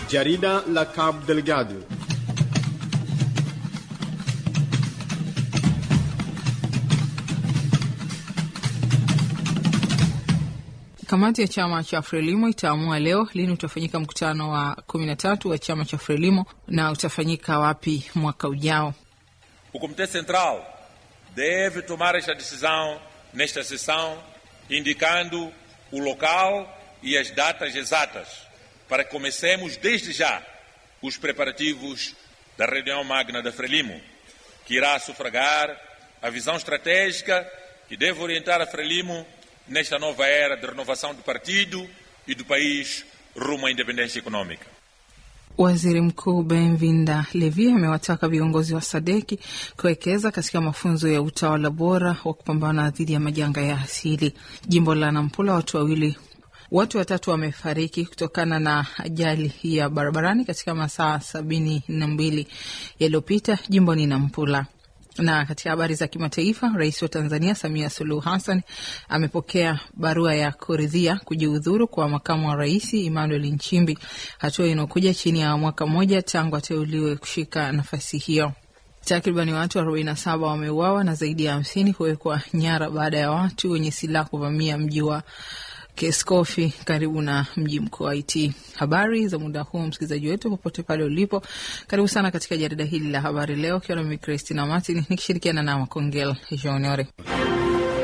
Jarida la Cabo Delgado. Kamati ya chama cha Frelimo itaamua leo lini utafanyika mkutano wa kumi na tatu wa chama cha Frelimo na utafanyika wapi mwaka ujao. O Comitê Central deve tomar esta decisão nesta sessão, indicando o local e as datas exatas, para que comecemos desde já os preparativos da reunião magna da Frelimo, que irá sufragar a visão estratégica que deve orientar a Frelimo nesta nova era de renovação do partido e do país rumo à independência econômica. Waziri Mkuu Benvinda Levi amewataka viongozi wa Sadeki kuwekeza katika mafunzo ya utawala bora wa kupambana dhidi ya majanga ya asili. Jimbo la Nampula, watu wawili watu watatu wamefariki kutokana na ajali ya barabarani katika masaa sabini na mbili yaliyopita jimboni Nampula. Na katika habari za kimataifa, rais wa Tanzania Samia Suluhu Hassan amepokea barua ya kuridhia kujiudhuru kwa makamu wa rais Emmanuel Nchimbi, hatua inayokuja chini ya mwaka mmoja tangu ateuliwe kushika nafasi hiyo. Takribani watu 47 wameuawa na zaidi ya hamsini kuwekwa nyara baada ya watu wenye silaha kuvamia mji wa Keskofi karibu na mji mkuu wa Haiti. Habari za muda huu, msikilizaji wetu popote pale ulipo, karibu sana katika jarida hili la habari leo, ukiwa nami Christina Martin nikishirikiana na Makongel Joniore.